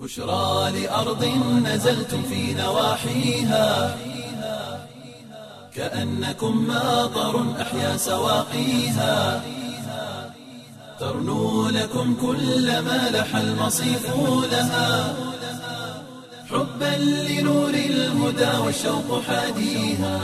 بشرى لأرض نزلتم في نواحيها كأنكم ماطر أحيا سواقيها ترنو لكم كل ما لح المصيف لها حبا لنور الهدى والشوق حاديها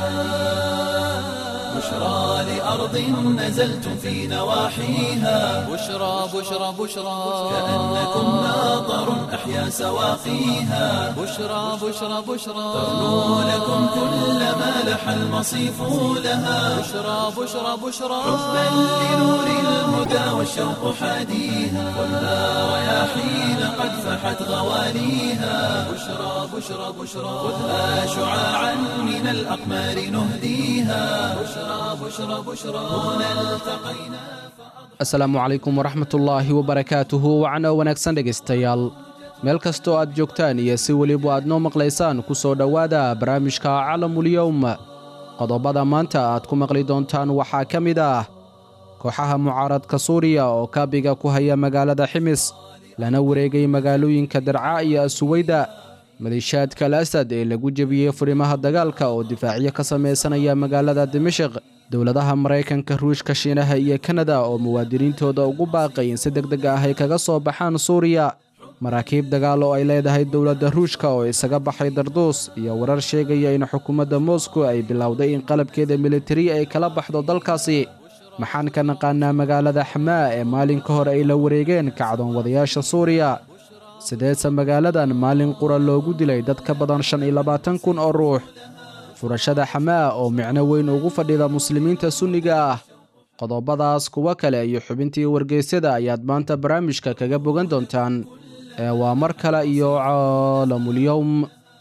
بشرى لأرض نزلتم في نواحيها بشرى بشرى بشرى كأنكم ماطر أحيا سواقيها بشرى بشرى بشرى ترنو لكم كل ما لح المصيف لها بشرى بشرى بشرى حبا لنور الهدى والشوق حاديها والنار رياحين قد فحت غواليها بشرى بشرى بشرى خذها شعاعا من الأقمار نهديها بشرى بشرى بشرى هنا التقينا asalaamu calaykum waraxmatullaahi wabarakaatuhu wacno wanaagsan dhegaystayaal meel kastoo aad joogtaan iyo si weliba aad noo maqlaysaan ku soo dhowaada barnaamijka calamulyowm qodobada maanta aad ku maqli doontaan waxaa ka mid ah kooxaha mucaaradka suuriya oo kaabiga ku haya magaalada ximis lana wareegay magaalooyinka darca iyo asuweyda maliishaadka al asad ee lagu jebiyey furimaha dagaalka oo difaacyo ka samaysanaya magaalada dimashik dowladaha maraykanka ruushka shiinaha iyo kanada oo muwaadiniintooda ugu baaqay in si deg deg ah ay kaga soo baxaan suuriya maraakiib dagaal oo ay leedahay dowladda ruushka oo isaga baxay darduus iyo warar sheegaya in xukuumadda moscow ay bilowday in qalabkeeda militari ay kala baxdo dalkaasi maxaan ka naqaanaa magaalada xamaa ee maalin ka hor ay la wareegeen kacdoon wadayaasha suuriya sideedse magaaladan maalin qura loogu dilay dad ka badan shan iyo labaatan kun oo ruux furashada xamaa oo micno weyn ugu fadhida muslimiinta sunniga ah qodobadaas kuwo kale iyo xubintii wargeysyada ayaad maanta barnaamijka kaga bogan doontaan ee waa mar kale iyo caalamulyowm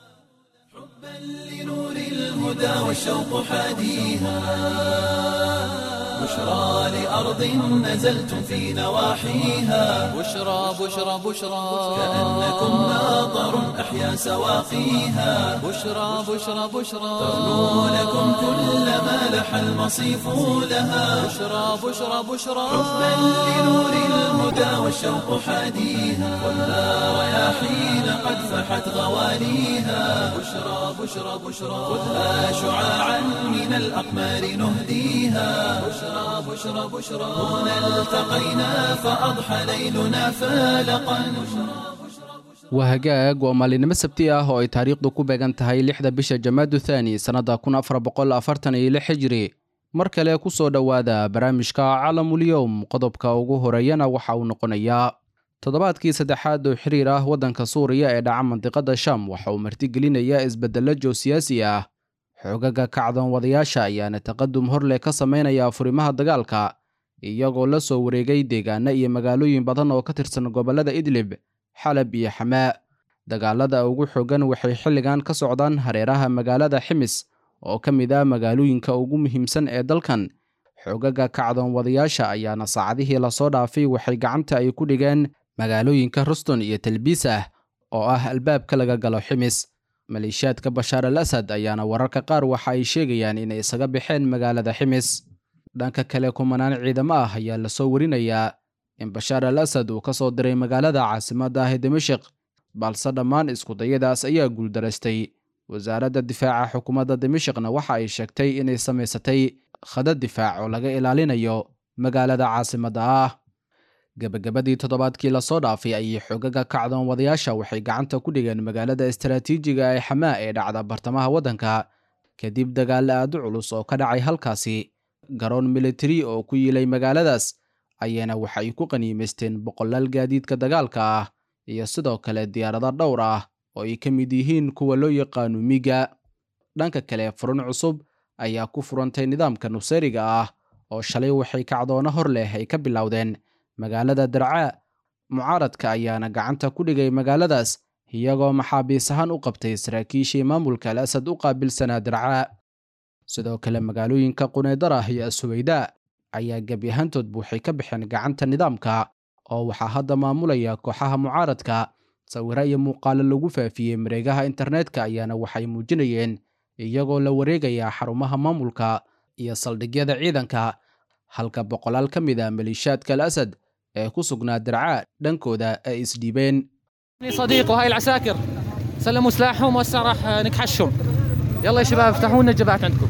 لنور الهدى والشوق حاديها بشرى لأرض نزلتم في نواحيها بشرى بشرى بشرى كأنكم ماطر أحيا سواقيها بشرى بشرى بشرى ترنو لكم كل ما لح المصيف لها بشرى بشرى بشرى حبا لنور الهدى والشوق حاديها والنار رياحين قد فحت غواليها بشرى بشرى بشرى خذها شعاعا من الأقمار نهديها بشرى بشرى بشرى هنا التقينا فأضحى ليلنا فالقا waa hagaag waa maalinimo sabti ah oo ay taariikhdu ku beegan tahay lixda bisha jamaadu thaani sannadda kun afar boqol afartan iyo lix xijiri mar kale ku soo dhowaada barnaamijka calamulyowm qodobka ugu horeeyana waxa uu noqonayaa toddobaadkii saddexaad oo xiriir ah waddanka suuriya ee dhaca mandiqadda sham waxa uu martigelinayaa isbeddello joosiyaasi ah xoogaga kacdoon wadayaasha ayaana taqadum hor leh ka samaynaya furimaha dagaalka iyagoo la soo wareegay deegaano iyo magaalooyin badan oo ka tirsan gobollada idlib xalab iyo xamaa dagaalada ugu xooggan waxay xilligan ka socdaan hareeraha magaalada ximis oo ka mid ah magaalooyinka ugu muhiimsan ee dalkan xoogaga kacdoon wadayaasha ayaana saacadihii lasoo dhaafay waxay gacanta ay ku dhigeen magaalooyinka ruston iyo talbiis ah oo ah albaabka laga galo ximis maleeshiyaadka bashaar al asad ayaana wararka qaar waxa ay sheegayaan inay isaga baxeen magaalada ximis dhanka kale kumanaan ciidamo ah ayaa lasoo warinayaa in bashaar al asad uu ka soo diray magaalada caasimadda ah ee dimashik balse dhammaan iskudayadaas ayaa guuldaraystay wasaaradda difaaca xukuumadda dimashikna waxa ay sheegtay inay samaysatay khadad difaac oo laga ilaalinayo magaalada caasimadda ah gebagabadii toddobaadkii lasoo dhaafay ayay xoogaga kacdoon wadayaasha waxay gacanta ku dhigeen magaalada istaraatiijiga ee xamaa ee dhacda bartamaha waddanka kadib dagaal aadu culus oo ka dhacay halkaasi garoon militari oo ku yiilay magaaladaas ayaana waxay ku qaniimaysteen boqolaal gaadiidka dagaalka ah iyo sidoo kale diyaarado dhowr ah oo ay ka mid yihiin kuwa loo yaqaano miga dhanka kale furun cusub ayaa ku furantay nidaamka nusayriga ah oo shalay waxay kacdoono hor leh ay ka bilowdeen magaalada darcaa mucaaradka ayaana gacanta ku dhigay magaaladaas iyagoo maxaabiis ahaan u qabtay saraakiishii maamulka al asad u qaabilsanaa darcaa sidoo kale magaalooyinka quneedarah iyo asuweyda ayaa gebi ahaantoodba waxay ka baxeen gacanta nidaamka oo waxaa hadda maamulaya kooxaha mucaaradka sawiro iyo muuqaalo lagu faafiyey mareegaha internetka ayaana waxay muujinayeen iyagoo la wareegaya xarumaha maamulka iyo saldhigyada ciidanka halka boqolaal ka mid a maliishaadka al asad ee ku sugnaa darcaa dhankooda ay isdhiibeen صديق وهاي العساكر سلموا سلاحهم وهسه راح نكحشهم يلا يا شباب افتحوا لنا الجبهات عندكم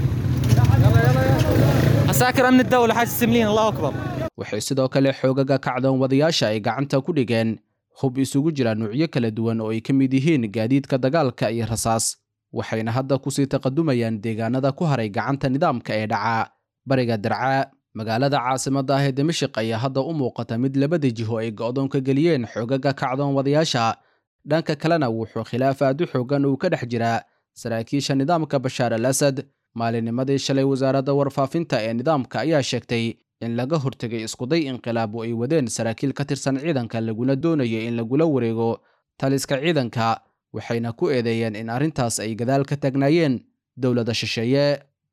يلا يلا يلا عساكر امن الدوله حاج السملين الله اكبر waxay sidoo kale xoogaga kacdoon wadayaasha ay gacanta ku dhigeen hub isugu jira nuucyo kala duwan oo ay ka mid yihiin gaadiidka dagaalka iyo rasaas waxayna hadda kusii taqadumayaan deegaanada ku haray gacanta nidaamka ee dhaca bariga darca magaalada caasimadda ah ee dimashik ayaa hadda u muuqata mid labada jiho ay go'doon ka geliyeen xoogaga kacdoon wadayaasha dhanka kalena wuxuu khilaaf aad u xoogan uu ka dhex jiraa saraakiisha nidaamka bashaar al asad maalinnimadii shalay wasaaradda warfaafinta ee nidaamka ayaa sheegtay in laga hortegay iskuday inqilaab oo ay wadeen saraakiil ka tirsan ciidanka laguna doonayo in lagula wareego taliska ciidanka waxayna ku eedeeyeen in arrintaas ay gadaal ka taagnaayeen dowladda shisheeye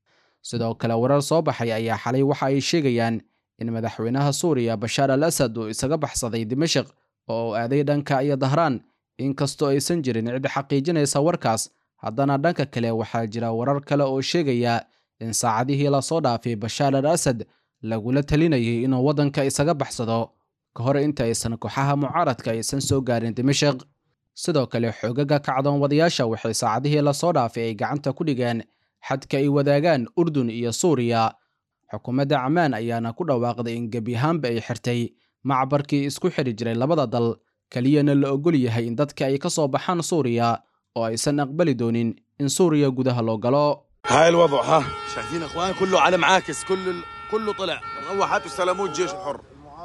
sidoo kale warar soo baxay ayaa xalay waxa ay sheegayaan in madaxweynaha suuriya bashaar al asad uu isaga baxsaday dimashik oo uu aaday dhanka iyo dahraan inkastoo aysan jirin cid xaqiijinaysa warkaas haddana dhanka kale waxaa jira warar kale oo sheegaya in saacadihii lasoo dhaafay bashaar al asad lagula talinayay inuu waddanka isaga baxsado ka hor inta aysan kooxaha mucaaradka aysan soo gaarin dimashik sidoo kale xoogaga kacdoon wadayaasha waxay saacadihii lasoo dhaafay ay gacanta ku dhigeen xadka ay wadaagaan urdun iyo suuriya xukuumadda camaan ayaana ku dhawaaqday in gebi ahaanba ay xirtay macbarkii isku xidhi jiray labada dal keliyana la ogol yahay in dadka ay ka soo baxaan suuriya oo aysan aqbali doonin in suuriya gudaha loo galo هاي الوضع ها شايفين اخوان كله على معاكس كل ال... كله طلع روح هاتوا استلموه الجيش الحر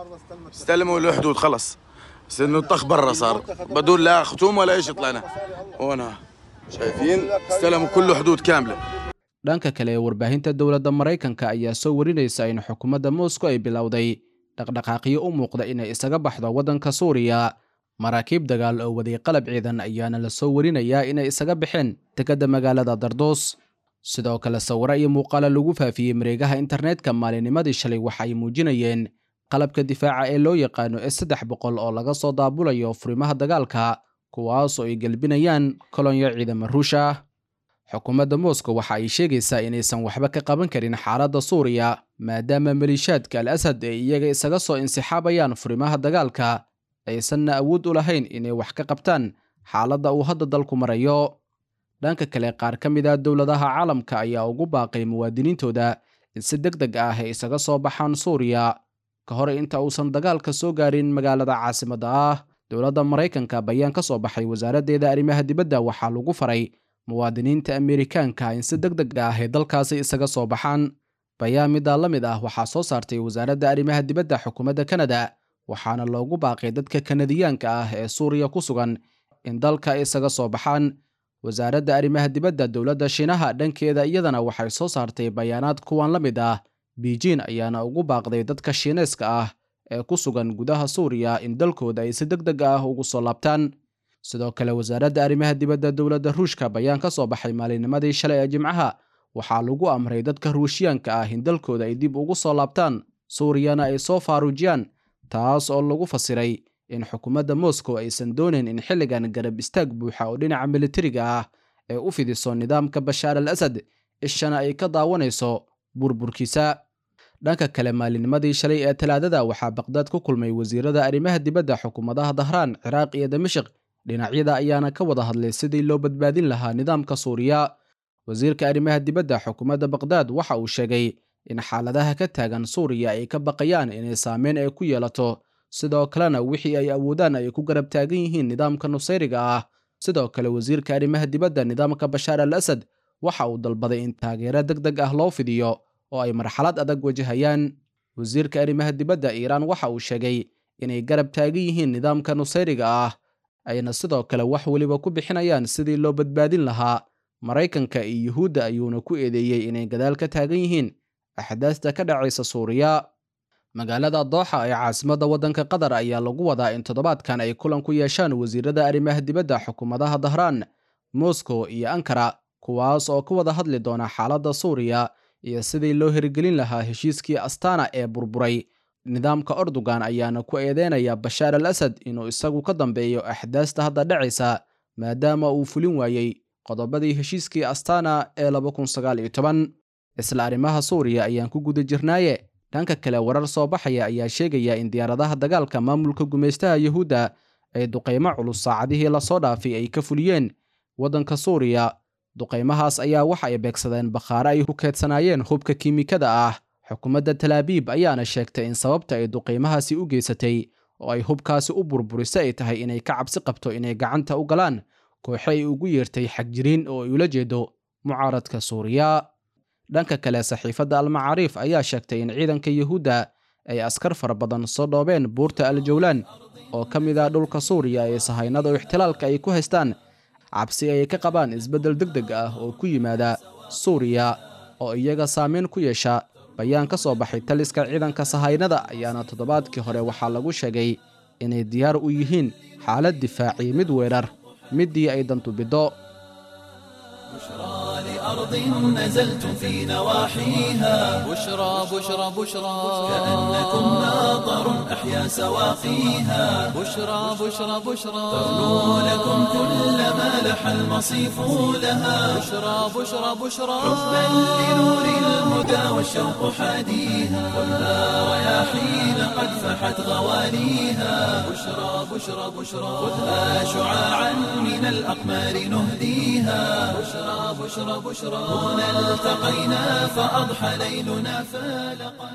استلموا الحدود خلص بس انه الطخ برا صار بدون لا ختوم ولا ايش طلعنا هنا شايفين استلموا كله حدود كامله dhanka kale warbaahinta dowladda maraykanka ayaa soo warinaysa in xukuumadda moscow ay bilowday dhaqdhaqaaqyo u muuqda inay isaga baxdo waddanka suuriya maraakiib dagaal oo waday qalab ciidan ayaana la soo warinayaa inay isaga baxeen dekedda magaalada darduus sidoo kale sawiro iyo muuqaalo lagu faafiyey mareegaha internetka maalinnimadii shalay waxa ay muujinayeen qalabka difaaca ee loo yaqaano s saddex boqol oo laga soo daabulayo furimaha dagaalka kuwaas oo ay gelbinayaan kolonyo ciidama ruush ah xukuumadda moscow waxa ay sheegaysaa inaysan waxba ka qaban karin xaaladda suuriya maadaama maliishaadka al asad ay iyaga isaga soo insixaabayaan furimaha dagaalka aysanna awood u lahayn inay wax ka qabtaan xaaladda uu hadda dalku marayo dhanka kale qaar ka mid a dowladaha caalamka ayaa ugu baaqay muwaadiniintooda in si deg deg ah ay isaga soo baxaan suuriya ka hor inta uusan dagaalka soo gaarin magaalada caasimadda ah dowladda maraykanka bayaan ka soo baxay wasaaraddeeda arrimaha dibadda waxaa lagu faray muwaadiniinta ameerikaanka in si deg deg ah ay dalkaasi isaga soo baxaan bayaan middaa la mid ah waxaa soo saartay wasaaradda arrimaha dibadda xukuumadda kanada waxaana loogu baaqay dadka kanadiyaanka ah ee suuriya ku sugan in dalka isaga soo baxaan wasaaradda arrimaha dibadda dowladda shiinaha dhankeeda iyadana waxay soo saartay bayaanaad kuwan la mid ah beijing ayaana ugu baaqday dadka shiineeska ah ee ku sugan gudaha suuriya in dalkooda ay si deg deg ah ugu soo laabtaan sidoo kale wasaaradda arrimaha dibadda dowladda ruushka bayaan ka soo baxay maalinnimadii shalay ee jimcaha waxaa lagu amray dadka ruushyaanka ah in dalkooda ay dib ugu soo laabtaan suuriyana ay soo faaruujiyaan taas oo lagu fasiray in xukuumadda moscow aysan doonayn in xilligan garab istaag buuxa oo dhinaca militariga ah ee u fidiso nidaamka bashaar al asad ishana ay ka daawanayso burburkiisa dhanka kale maalinnimadii shalay ee talaadada waxaa baqdaad ku kulmay wasiirada arrimaha dibadda xukuumadaha dahraan ciraaq iyo damashik dhinacyada ayaana ka wada hadlay sidii loo badbaadin lahaa nidaamka suuriya wasiirka arrimaha dibadda xukuumadda baqdaad waxa uu sheegay in xaaladaha ka taagan suuriya ay ka baqayaan inay saameyn ay ku yeelato sidoo kalena wixii ay awoodaan ay ku garab taagan yihiin nidaamka nusayriga ah sidoo kale wasiirka arrimaha dibadda nidaamka bashaar al asad waxa uu dalbaday in taageero deg deg ah loo fidiyo oo ay marxalad adag wajahayaan wasiirka arrimaha dibadda iiraan waxa uu sheegay inay garab taagan yihiin nidaamka nusayriga ah ayna sidoo kale wax weliba ku bixinayaan sidii loo badbaadin lahaa maraykanka iyo yuhuudda ayuuna ku eedeeyey inay gadaal ka taagan yihiin axdaasta ka dhacaysa suuriya magaalada dooxa ee caasimadda waddanka qatar ayaa lagu wadaa in toddobaadkan ay kulan ku yeeshaan wasiirada arrimaha dibadda xukuumadaha dahraan moscow iyo ankara kuwaas oo ka wada hadli doona xaaladda suuriya iyo sidii loo hirgelin lahaa heshiiskii astana ee burburay nidaamka ordogan ayaana ku eedeynaya bashaar al asad inuu isagu ka dambeeyo axdaasta hadda dhacaysa maadaama uu fulin waayey qodobadii heshiiskii astana ee isla arrimaha suuriya ayaan ku guda jirnaaye dhanka kale warar soo baxaya ayaa sheegaya in diyaaradaha dagaalka maamulka gumaystaha yuhuudda ay duqaymo culus saacadihii lasoo dhaafay ay ka fuliyeen waddanka suuriya duqaymahaas ayaa waxa ay beegsadeen bakhaare ay ku keedsanaayeen hubka kiimikada ah xukuumadda talaabiib ayaana sheegtay in sababta ay duqaymahaasi u geysatay oo ay hubkaasi u burburisa ay tahay inay ka cabsi qabto inay gacanta u galaan kooxe ay ugu yeertay xagjiriin oo ay ula jeedo mucaaradka suuriya dhanka kale saxiifadda almacaariif ayaa sheegtay in ciidanka yuhuudda ay askar fara badan soo dhoobeen buurta aljawlaan oo ka mid ah dhulka suuriya ee sahaynada oo ixtilaalka ay ku haystaan cabsi ay ka qabaan isbeddel deg deg ah oo ku yimaada suuriya oo iyaga saameyn ku yeesha bayaan ka soo baxay taliska ciidanka sahaynada ayaana toddobaadkii hore waxaa lagu sheegay inay diyaar u yihiin xaalad difaaci mid weerar middii ay dantu biddo بشرى لأرض نزلتم في نواحيها بشرى بشرى بشرى كأنكم ماطر أحيا سواقيها بشرى بشرى بشرى تغنو لكم كل ما لح المصيف لها بشرى بشرى بشرى حبا لنور الهدى والشوق حاديها خذها رياحين قد فحت غواليها بشرى بشرى بشرى خذها شعاعا من الأقمار نهديها بشرى بشرى بشرى هنا التقينا فأضحى ليلنا فالقا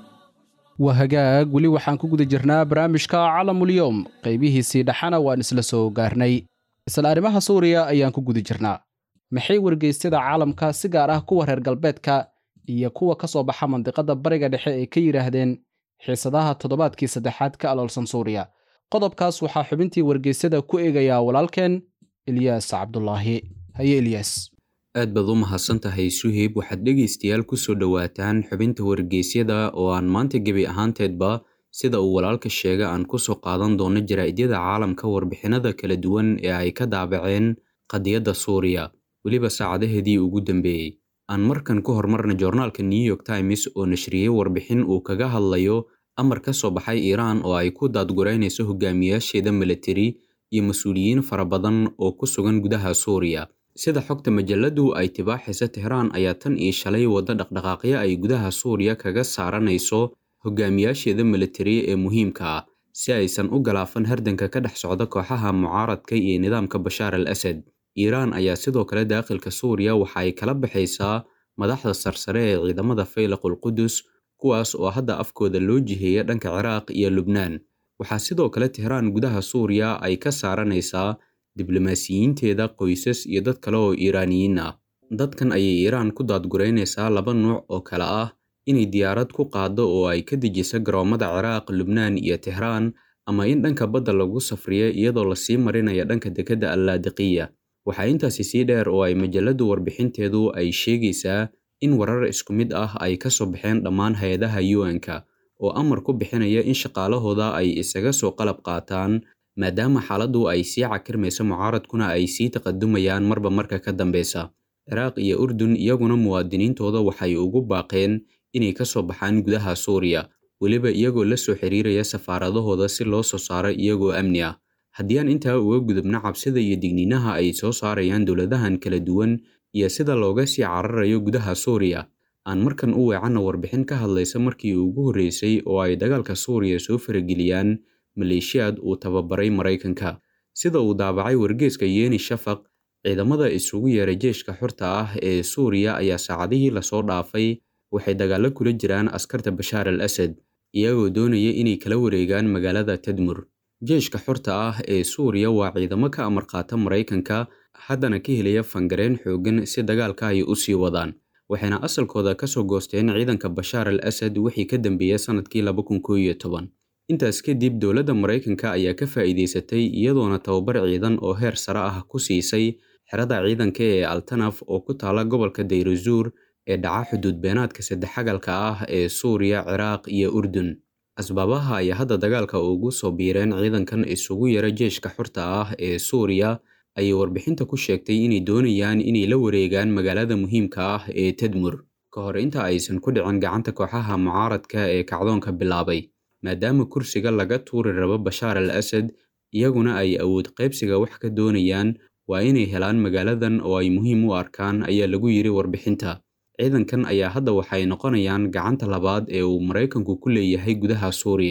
waa hagaag weli waxaan ku guda jirnaa barnaamijka calamulyoom qaybihiisii dhexana waan isla soo gaarnay isla arrimaha suuriya ayaan ku guda jirnaa maxay wargeysyada caalamka si gaar ah kuwa reer galbeedka iyo kuwa ka soo baxa mandiqadda bariga dhexe ay ka yidhaahdeen xiisadaha toddobaadkii saddexaad ka aloolsan suuriya qodobkaas waxaa xubintii wargeysyada ku eegayaa walaalkeen ilyaas cabdulaahi haye ilyaas aad baad u mahadsan tahay suheyb waxaad dhegaystayaal ku soo dhowaataan xubinta wargeysyada oo aan maanta gebi ahaanteedba sida uu walaalka sheega aan ku soo qaadan doono jaraa'idiyada caalamka warbixinada kala duwan ee ay ka daabaceen qadiyadda suuriya weliba saacadaheedii ugu dambeeyey aan markan ku hormarna joornaalka new york times oo nashriyey warbixin uu kaga hadlayo amar ka soo baxay iiraan oo ay ku daadguraynayso hogaamiyaasheeda milatari iyo mas-uuliyiin fara badan oo ku sugan gudaha suuriya sida xogta majaladu ay tibaaxaysa tehraan ayaa tan iyo shalay waddo dhaqdhaqaaqyo ay gudaha suuriya kaga saaranayso hogaamiyaasheeda milatari ee muhiimka ah si aysan u galaafan hardanka ka dhex socda kooxaha mucaaradka iyo nidaamka bashaar al asad iiraan ayaa sidoo kale daaqilka suuriya waxa ay kala baxaysaa madaxda sarsare ee ciidamada faylaqul qudus kuwaas oo hadda afkooda loo jiheeya dhanka ciraaq iyo lubnaan waxaa sidoo kale tehraan gudaha suuriya ay ka saaranaysaa diblomaasiyiinteeda qoysas iyo dad kale oo iiraaniyiin ah dadkan ayay iiraan ku daadguraynaysaa laba nuuc oo kale ah inay diyaarad ku qaaddo oo ay ka dejiso garoomada ciraaq lubnaan iyo tehraan ama in dhanka badda lagu safriyo iyadoo lasii marinaya dhanka dekedda allaadiqiya waxaa intaasi sii dheer oo ay majaladu warbixinteedu ay sheegaysaa in warar isku mid ah ay ka soo baxeen dhammaan hay-adaha un-ka oo amar ku bixinaya in shaqaalahooda ay isaga soo qalab qaataan maadaama xaaladdu ay sii cakirmayso mucaaradkuna ay sii taqadumayaan marba marka ka dambeysa ciraaq iyo urdun iyaguna muwaadiniintooda waxay ugu baaqeen inay ka soo baxaan gudaha suuriya weliba iyagoo la soo xiriiraya safaaradahooda si loo soo saaro iyagoo amni ah haddii aan intaa uga gudubno cabsida iyo digniinaha ay soo saarayaan dowladahan kala duwan iyo sida looga sii cararayo gudaha suuriya aan markan u weecanna warbixin ka hadlaysa markii ugu horreysay oo ay dagaalka suuriya soo farageliyaan maleeshiyaad uu tababaray maraykanka sida uu daabacay wargeeska yeeni shafaq ciidamada isugu yeeray jeeshka xorta ah ee suuriya ayaa saacadihii lasoo dhaafay waxay dagaallo kula jiraan askarta bashaar al asad iyagoo doonaya inay kala wareegaan magaalada tadmur jeeshka xorta ah ee suuriya waa ciidamo ka amar qaata maraykanka haddana ka helaya fangareen xooggan si dagaalka ay u sii wadaan waxayna asalkooda ka soo goosteen ciidanka bashaar al asad wixii ka dambeeyay sannadkii laba kun koo iyo toban intaas kadib dowladda maraykanka ayaa ka faa'iidaysatay iyadoona tababar ciidan oo heer sare ah ku siisay xerada ciidanka ee altanaf oo ku taala gobolka dayrazuur ee dhaca xuduud beenaadka saddexagalka ah ee suuriya ciraaq iyo urdun asbaabaha ayaa hadda dagaalka ugu soo biireen ciidankan isugu yara jeeshka xorta ah ee suuriya ayay warbixinta ku sheegtay inay doonayaan inay la wareegaan magaalada muhiimka ah ee tadmur ka hor inta aysan ku dhicin gacanta kooxaha mucaaradka ee kacdoonka bilaabay maadaama kursiga laga tuuri rabo bashaar al asad iyaguna ay awood qaybsiga wax ka doonayaan waa inay helaan magaaladan oo ay muhiim u arkaan ayaa lagu yidhi warbixinta ciidankan ayaa hadda waxay noqonayaan gacanta labaad ee uu maraykanku ku leeyahay gudaha suuriya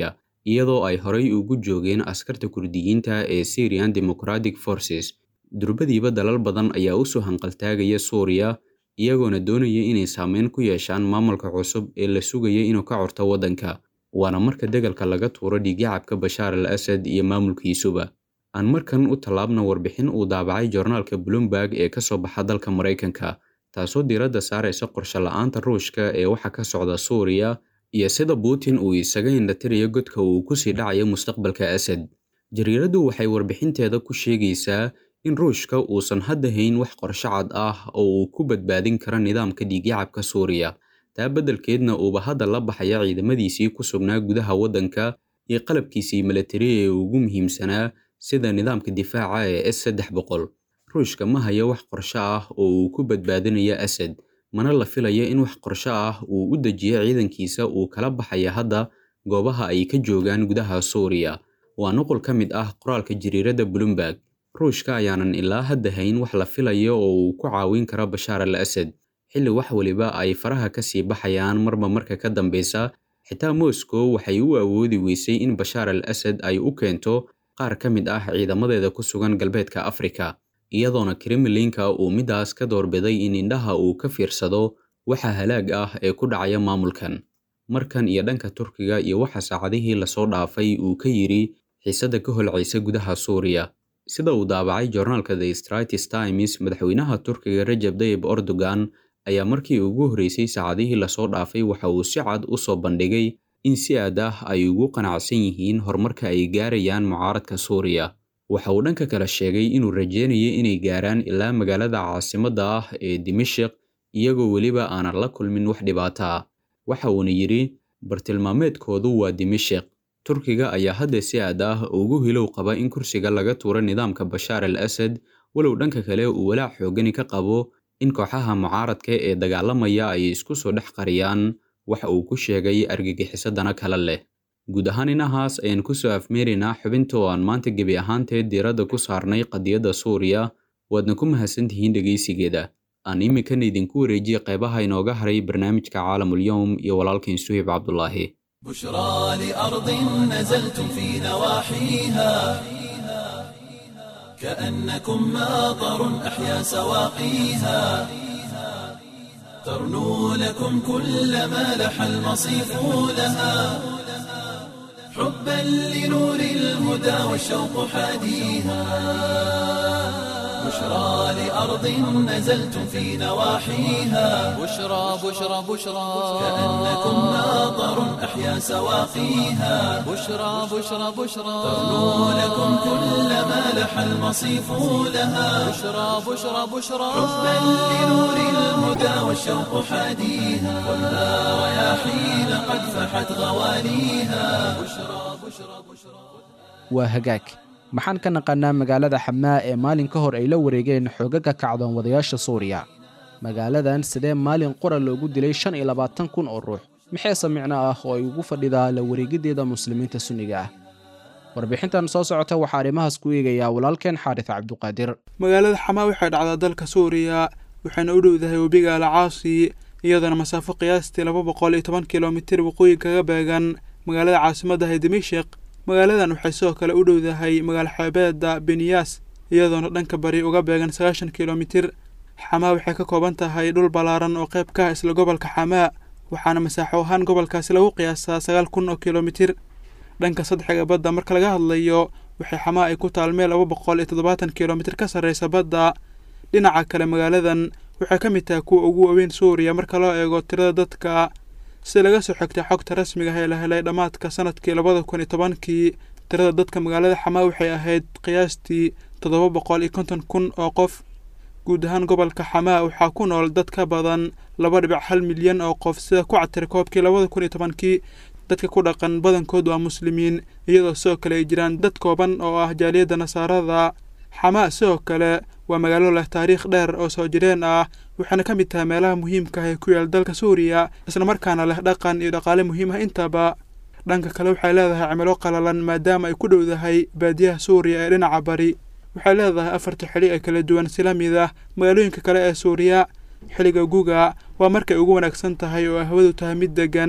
iyadoo ay horay ugu joogeen askarta kurdiyiinta ee syrian democratic forces durbadiiba dalal badan ayaa usoo hanqaltaagaya suuriya iyagoona doonaya inay saameyn ku yeeshaan maamulka cusub ee la sugaya inuu ka corto waddanka waana marka degalka laga tuuro dhiigyacabka bashaar al asad iyo maamulkiisuba aan markan u tallaabna warbixin uu daabacay joornaalka bloomberg ee ka soo baxa dalka maraykanka taasoo diiradda saaraysa qorshe la-aanta ruushka ee waxa ka socda suuriya iyo sida putin uu isaga indhatirayo godka uu kusii dhacayo mustaqbalka asad jariiraddu waxay warbixinteeda ku sheegaysaa in ruushka uusan hadda hayn wax qorshe cad ah oo uu ku badbaadin karo nidaamka dhiigyacabka suuriya taa beddelkeedna uuba hadda la baxaya ciidamadiisii ku sugnaa gudaha waddanka iyo qalabkiisii milatari ee ugu muhiimsanaa sida nidaamka difaaca ee s saddex boqol ruushka ma hayo wax qorshe ah oo uu ku badbaadinayo asad mana la filayo in wax qorshe ah uu u dejiyo ciidankiisa uu kala baxaya hadda goobaha ay ka joogaan gudaha suuriya waa nuqul ka mid ah qoraalka jariiradda bloomberg ruushka ayaanan ilaa hadda hayn wax la filayo oo uu ku caawin karo bashaar al asad xilli wax waliba ay faraha ka sii baxayaan marba marka ka dambeysa xitaa moscow waxay u awoodi weysay in bashaar al asad ay u keento qaar ka mid ah ciidamadeeda ku sugan galbeedka afrika iyadoona kremlinka uu midaas ka doorbiday in indhaha uu ka fiirsado waxa halaag ah ee ku dhacaya maamulkan markan iyo dhanka turkiga iyo waxa saacadihii lasoo dhaafay uu ka yidhi xiisadda ka holcaysa gudaha suuriya sida uu daabacay joornaalka the stratis times madaxweynaha turkiga rajab dayib erdogan ayaa markii ugu horreysay saacadihii lasoo dhaafay waxa uu si cad u soo bandhigay in si aad ah ay ugu qanacsan yihiin horumarka ay gaarayaan mucaaradka suuriya waxa uu dhanka kale sheegay inuu rajeynaya inay gaaraan ilaa magaalada caasimadda ah ee dimashik iyagoo weliba aanan la kulmin wax dhibaato ah waxa uuna yidhi bartilmaameedkoodu waa dimashik turkiga ayaa hadda si aad ah ugu hilow qaba in kursiga laga tuuro nidaamka bashaar al asad walow dhanka kale uu walaac xoogani ka qabo in kooxaha mucaaradka ee dagaalamaya ay isku soo dhex qariyaan waxa uu ku sheegay argagixisadana kale leh guud ahaan inahaas ayaan kusoo afmeeraynaa xubinta oo aan maanta gebi ahaanteed diiradda ku saarnay qadiyadda suuriya waadna ku mahadsantihiin dhegaysigeeda aan iminkana idinku wareejiye qaybaha inooga haray barnaamijka caalamul-yowm iyo walaalkain suhib cabdulaahi بشرى لأرض نزلتم في نواحيها كأنكم ماطر أحيا سواقيها ترنو لكم كل ما لح المصيف لها حبا لنور الهدى والشوق حاديها بشرى لأرض نزلتم في نواحيها بشرى بشرى بشرى كأنكم ماطر أحيا سواقيها بشرى بشرى بشرى ترنو لكم كل ما لح المصيف لها بشرى بشرى بشرى حبا لنور الهدى والشوق حاديها خذها رياحين قد فحت غواليها بشرى بشرى بشرى waa hagaag maxaan ka naqannaa magaalada xamaa ee maalin ka hor ay la wareegeen xoogaga kacdoon wadayaasha suuriya magaaladan sidee maalin qora loogu dilay shan iyo labaatan kun oo ruux maxeese micno ah oo ay ugu fadhidaa la wareegiddeeda muslimiinta sunniga ah warbixintan soo socota waxaa arrimahaas ku eegayaa walaalkeen xaaris cabduqaadir magaalada xamaa waxay dhacdaa dalka suuriya waxayna u dhowdahay webiga alcaasi iyadoona masaafo qiyaastii laba boqol iyo toban kilomitir waqooyi kaga beegan magaalada caasimadda ee dimashik magaaladan waxay sidoo kale u dhowdahay magaalo xeebeeda beniyas iyadoona dhanka bari uga beegan sagaashan kilomitir xamaa waxay ka kooban tahay dhul ballaaran oo qayb ka ah isla gobolka xamaa waxaana masaaxo ahaan gobolkaasi lagu qiyaasaa sagaal kun oo kilomitir dhanka saddexiga badda marka laga hadlayo waxay xamaa ay ku taal meel laba boqol iyo toddobaatan kilomitir ka sarreysa badda dhinaca kale magaaladan waxay ka mid tahay kuwa ugu waaweyn suuriya marka loo eego tirada dadka si laga soo xigtay xogta rasmiga ah ee la helay dhammaadka sanadkii labada kun iyo tobankii tirada dadka magaalada xamaa waxay ahayd qiyaastii toddoba boqol iyo konton kun oo qof guud ahaan gobolka xamaa waxaa ku nool dad ka badan laba dhibic hal milyan oo qof sida ku catira koobkii labada kun iyo tobankii dadka ku dhaqan badankood waa muslimiin iyadoo sidoo kale ay jiraan dad kooban oo ah jaaliyadda nasaarada xamaa sidoo kale waa magaalo leh taariikh dheer oo soo jireen ah waxaana ka mid tahay meelaha muhiimka ah ee ku yaal dalka suuriya islamarkaana leh dhaqan iyo dhaqaale muhiim ah intaba dhanka kale waxay leedahay cimilo qalalan maadaama ay ku dhowdahay baadiyaha suuriya ee dhinaca bari waxay leedahay afarta xili ee kala duwan sila mid ah magaalooyinka kale ee suuriya xilliga guga waa markay ugu wanaagsan tahay oo ay hawadu tahay mid degan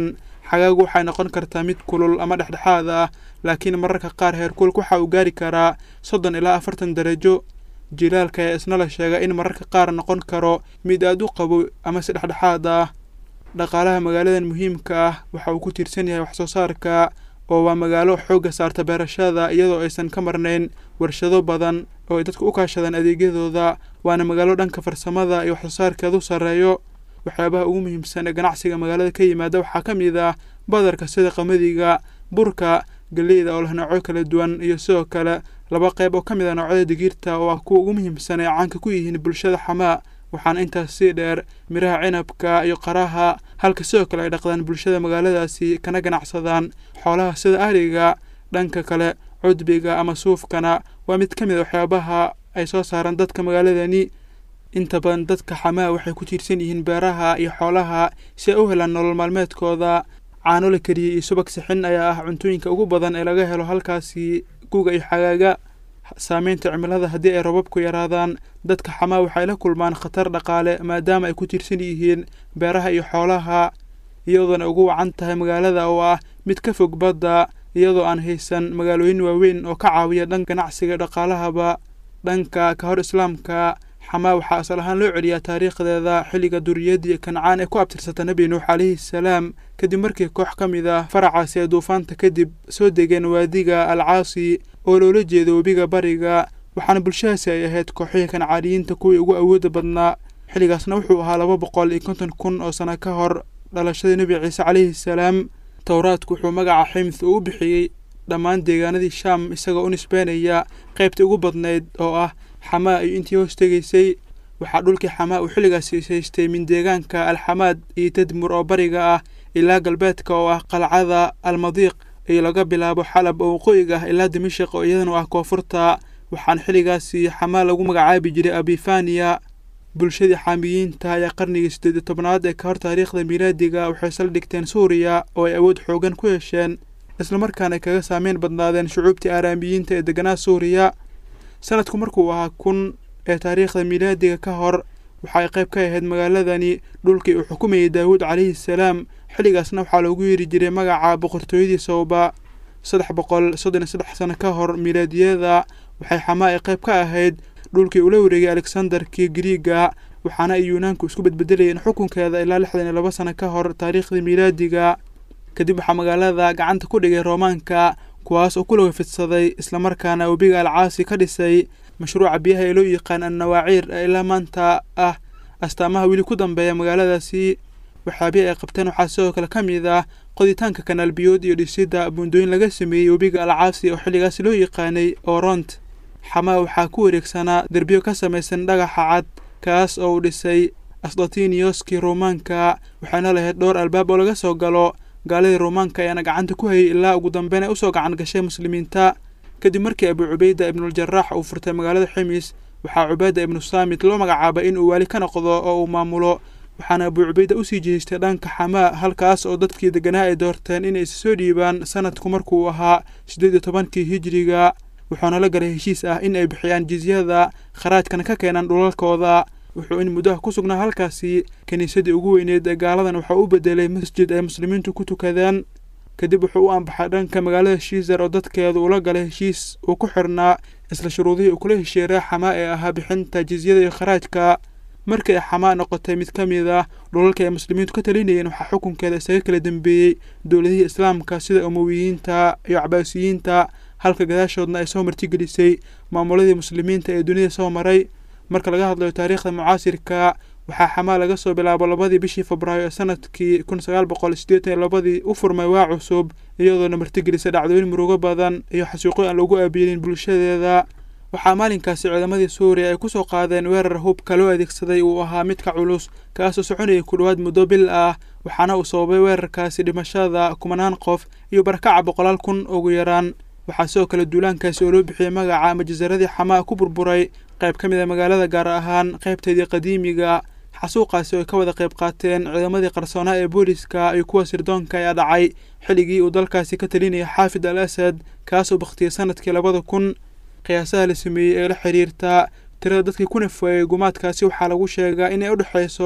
xagaagu waxay noqon kartaa mid kulul ama dhexdhexaad ah laakiin mararka qaar heerkulka waxa uu gaari karaa soddon ilaa afartan darajo jilaalka ayaa isna la sheega in mararka qaar noqon karo mid aada u qabow ama si dhexdhexaad ah dhaqaalaha magaaladan muhiimka ah waxa uu ku tiirsan yahay waxsoo saarka oo waa magaalo xoogga saarta beerashada iyadoo aysan ka marnayn warshado badan oo ay dadku u kaashadaan adeegyadooda waana magaalo dhanka farsamada iyo waxsoo saarkeedu sarreeyo waxyaabaha ugu muhiimsan ee ganacsiga magaalada ka yimaada waxaa ka mid ah badarka sida qamadiga burka galeyda oo leh noocyo kala duwan iyo sidoo kale laba qayb oo ka mid ah noocyada digirta oo ah kuwa ugu muhiimsan ee caanka ku yihiin bulshada xamaa waxaana intaas sii dheer miraha cinabka iyo qaraha halka sidoo kale ay dhaqdaan bulshada magaaladaasi kana ganacsadaan xoolaha sida ariga dhanka kale cudbiga ama suufkana waa mid ka mid a waxyaabaha ay soo saaraan dadka magaaladani inta badan dadka xamaa waxay ku tiirsan yihiin beeraha iyo xoolaha si ay u helaan nolol maalmeedkooda caano la kariyey iyo subag sixin ayaa ah cuntooyinka ugu badan ee laga helo halkaasi guga iyo xagaaga saameynta cimilada haddii ay robabku yaraadaan dadka xamaa waxay la kulmaan khatar dhaqaale maadaama ay ku tiirsan yihiin beeraha iyo xoolaha iyadoona ugu wacan tahay magaalada oo ah mid ka fog badda iyadoo aan haysan magaalooyin waaweyn oo ka caawiya dhan ganacsiga dhaqaalahaba dhanka ka hor islaamka xamaa waxaa asal ahaan loo celiyaa taariikhdeeda xilliga duriyadii kancaan ee ku abtirsata nebi nuux calayhi salaam kadib markii koox ka mid ah faracaasi ee duufaanta kadib soo degeen waadiga alcaasi oo loola jeedo webiga bariga waxaana bulshadaasi ay ahayd kooxihii kancaaniyiinta kuwii ugu awooda badnaa xilligaasna wuxuu ahaa laba boqol iyo konton kun oo sano ka hor dhalashadii nebi ciise calayhi salaam towraadku wuxuu magaca ximth uu u bixiyey dhammaan deegaanadii shaam isagoo u nisbeynaya qaybtii ugu badnayd oo ah xamaa iyo intii hoos tegaysay waxaa dhulkii xamaa uu xilligaasi haystay min deegaanka alxamaad iyo tadmur oo bariga ah ilaa galbeedka oo ah qalcada almadiiq iyo laga bilaabo xalab oo waqooyiga ah ilaa dimashik oo iyadana ah koonfurta waxaana xilligaasi xamaa lagu magacaabi jiray abifaniya bulshadii xaamiyiinta ayaa qarnigii siddeed iyo tobnaad ee ka hor taariikhda miilaadiga waxay saldhigteen suuriya oo ay awood xoogan ku hesheen islamarkaana ay kaga saameyn badnaadeen shucuubtii aaraamiyiinta ee deganaa suuriya sanadku markuu ahaa kun ee taariikhda miilaadiga ka hor waxa ay qayb ka ahayd magaaladani dhulkii uu xukumayay daawuud calayhi salaam xilligaasna waxaa loogu yeeri jiray magaca boqortooyadii sawba saddex boqol soddon iyo saddex sano ka hor miilaadiyada waxay xamaa ay qayb ka ahayd dhulkii ula wareegay alexandarkii griiga waxaana ay yuunaanku isku bedbedelayeen xukunkeeda ilaa lixdan iyo laba sano ka hor taariikhdii miilaadiga kadib waxaa magaalada gacanta ku dhigay roomaanka kuwaas oo ku laga fidsaday islamarkaana webiga alcaasi ka dhisay mashruuca biyaha ee loo yaqaan annawaaciir ee ilaa maanta ah astaamaha weli ku dambeeya magaaladaasi waxyaabihi ay qabteen waxaa sidoo kale ka mid ah qoditaanka kanaal biyood iyo dhisidda buundooyin laga sameeyey webiga alcaasi oo xilligaasi loo yaqaanay oront xamaa waxaa ku wareegsanaa derbiyo ka samaysan dhagaxa cad kaas oo uu dhisay asdatiniyoskii ruumaanka waxaana lahayd dhowr albaab oo laga soo galo gaaladii ruumaanka ayaana gacanta ku hayay ilaa ugu dambeyn ay usoo gacan gashay muslimiinta kadib markii abu cubayda ibnuljarax uu furtay magaalada ximis waxaa cubaada ibnu saamit loo magacaabay inuu waali ka noqdo oo uu maamulo waxaana abu cubayda usii jihaystay dhanka xamaa halkaas oo dadkii deganaa ay doorteen inay isa soo dhiibaan sanadku markuu ahaa siddeed iyo tobankii hijiriga wuxuuna la galay heshiis ah in ay bixiyaan jizyada kharaajkana ka keenaan dhulalkooda wuxuu in muddaha ku sugnaa halkaasi kiniisadii ugu weyneed ee gaaladan waxaa u bedelay masjid ay muslimiintu ku tukadaan kadib wuxuu u ambaxay dhanka magaalada shiizar oo dadkeedu ula galay heshiis uu ku xirnaa isla shuruudihii uu kula heshiiray xamaa ee ahaa bixinta jizyada iyo kharaajka markii ay xamaa noqotay mid ka mid ah dhulalka ay muslimiintu ka talinayeen waxaa xukunkeeda isaga kala dambeeyey dowladihii islaamka sida umowiyiinta iyo cabaasiyiinta halka gadaashoodna ay soo martigelisay maamuladii muslimiinta ee dunida soo maray marka laga hadlayo taariikhda mucaasirka waxaa xamaa laga soo bilaabo labadii bishii febraayo ee sanadkii kun sagaal boqol siddeetan iyo labadii u furmay waa cusub iyadoona martigelisay dhacdooyin murugo badan iyo xasuuqyo aan lagu aabiyeelin bulshadeeda waxaa maalinkaasi ciidamadii suuriya ay kusoo qaadeen weerar hubka loo adeegsaday uu ahaa midka culus kaasoo soconayay ku dhowaad muddo bil ah waxaana uu sababay weerarkaasi dhimashada kumanaan qof iyo barakaca boqolaal kun ugu yaraan waxaa sidoo kale duulaankaasi oo loo bixiyey magaca ama jasaradii xamaa ku burburay qayb ka mid a magaalada gaar ahaan qaybteedii qadiimiga xasuuqaasi oo ay ka wada qayb qaateen ciidamadii qarsoonaa ee booliska iyo kuwa sirdoonka ayaa dhacay xilligii uu dalkaasi ka talinayay xaafid al asad kaasoo bakhtiyey sanadkii labada kun qiyaasaha la sameeyey ee la xiriirta tirada dadkii ku nafeeyey gumaadkaasi waxaa lagu sheegaa inay u dhexayso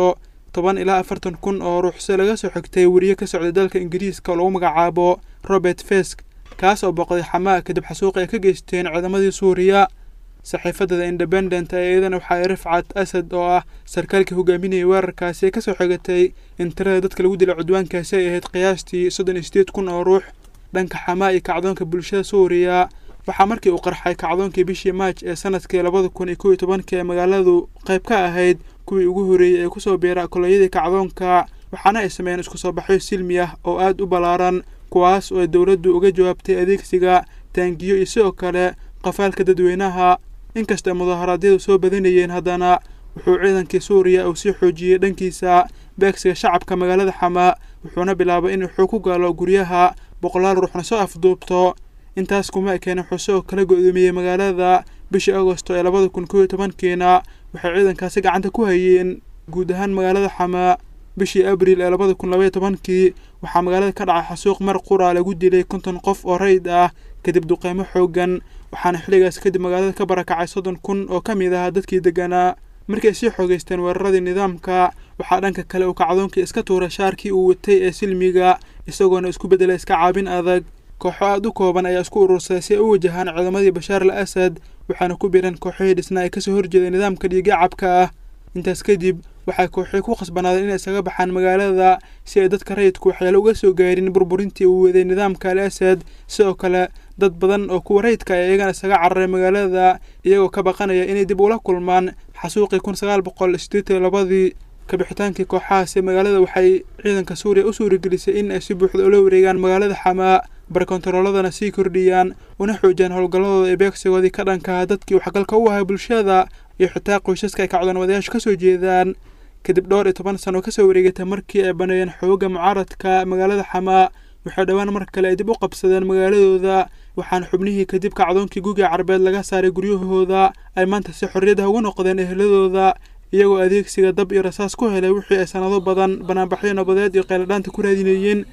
toban ilaa afartan kun oo ruux se laga soo xigtay weriye ka socday dalka ingiriiska oo lagu magacaabo robert fesk kaas oo boqday xamaa kadib xasuuq ay ka geysteen ciidamadii suuriya saxiifadda the independent ee iyadana waxaa rifcat asad oo ah sarkaalkii hogaaminayay weerarkaasi ee kasoo xigatay in tirada dadka lagu dilay cudwaankaasi ay ahayd qiyaastii soddon iyo sideed kun oo ruux dhanka xamaa iyo kacdoonka bulshada suuriya waxaa markii uu qarxay kacdoonkii bishii maaj ee sanadkii labada kun iyo kow iyo tobankii ee magaaladu qayb ka ahayd kuwii ugu horreeyey ee kusoo biira koloyadii kacdoonka waxaana ay sameeyeen isku soo baxyo silmi ah oo aada u ballaaran kuwaas oo ay dowladdu uga jawaabtay adeegsiga taangiyo iyo sidoo kale qafaalka dadweynaha inkastoo mudaharaadyadu soo badanayeen haddana wuxuu ciidankii suuriya uu sii xoojiyey dhankiisa beegsiga shacabka magaalada xamaa wuxuuna bilaabay in wuxuu ku gaalo guryaha boqolaal ruuxna soo afduubto intaas kuma ekeenin xuse oo kala go-doomiyey magaalada bishii agosto ee labada kun kow iyo tobankiina waxay ciidankaasi gacanta ku hayeen guud ahaan magaalada xamaa bishii abriil ee labada kun labaiyo tobankii waxaa magaalada ka dhacay xasuuq mar qura lagu dilay konton qof oo rayd ah kadib duqeymo xoogan waxaana xilligaas kadib magaalada ka barakacay soddon kun oo ka mid ahaa dadkii deganaa markii ay sii xoogeysteen weeraradii nidaamka waxaa dhanka kale uu kacdoonkii iska tuuray shaarkii uu watay ee silmiga isagoona isku beddelay iska caabin adag kooxo aada u kooban ayaa isku urursaday si ay u wajahaan ciidamadii bashaar al asad waxaana ku biireen kooxihii dhisnaa ee kasoo horjeeday nidaamka dhiigacabka ah intaas kadib waxay kooxii ku khasbanaadeen inay isaga baxaan magaalada si ay dadka rayidku waxyaalo uga soo gaarin burburintii uu waday nidaamka al asad sidoo kale dad badan oo kuwa rayidka ay iyagana isaga cararay magaalada iyagoo ka baqanaya inay dib ula kulmaan xasuuqii kun sagaal boqol sideetan iyo labadii kabixitaankii kooxahaasi magaalada waxay ciidanka suuriya u suuragelisay in ay si buuxda ula wareegaan magaalada xamaa barkontarooladana sii kordhiyaan una xoojiyaan howlgalladooda ee beegsigoodii ka dhankaha dadkii waxgalka u ahaa bulshada iyo xitaa qoysaska ay kacdoonwadayaashu kasoo jeedaan kadib dhowr iyo toban sano kasoo wareegatay markii ay baneeyeen xooga mucaaradka magaalada xamaa waxay dhowaan mar kale ay dib u qabsadeen magaaladooda waxaana xubnihii kadib kacdoonkii guga carbeed laga saaray guryahooda ay maanta si xorriyadda uga noqdeen eheladooda iyagoo adeegsiga dab iyo rasaas ku helay wixii ay sanado badan banaanbaxyo nabadeed iyo qayladhaanta ku raadinayeen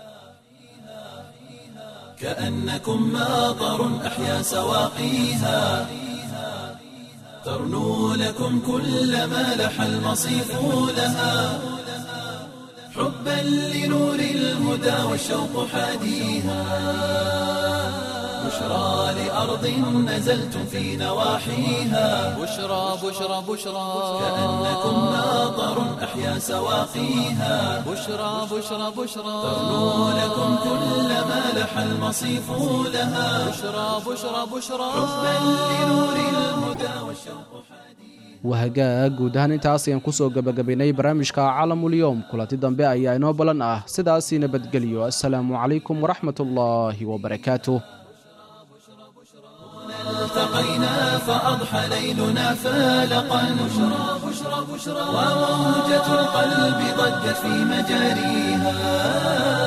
كأنكم ماطر أحيا سواقيها ترنو لكم كل ما لح المصيف لها حبا لنور الهدى والشوق حاديها بشرى لأرض نزلتم في نواحيها بشرى بشرى بشرى كأنكم ماطر أحيا سواقيها بشرى بشرى بشرى ترنو لكم كل ما لح المصيف لها بشرى بشرى بشرى حبا لنور الهدى والشوق wahagaag guud ahaan intaas ayaan kusoo gebagabaynay barnaamijka caalamulyoom kulanti dambe ayaa inoo balan ah sidaasii nabadgelyo assalaamu calaykum waraxmat ullaahi wabarakaatuh التقينا فأضحى ليلنا فالقا بشرى بشرى بشرى وموجة القلب ضجت في مجاريها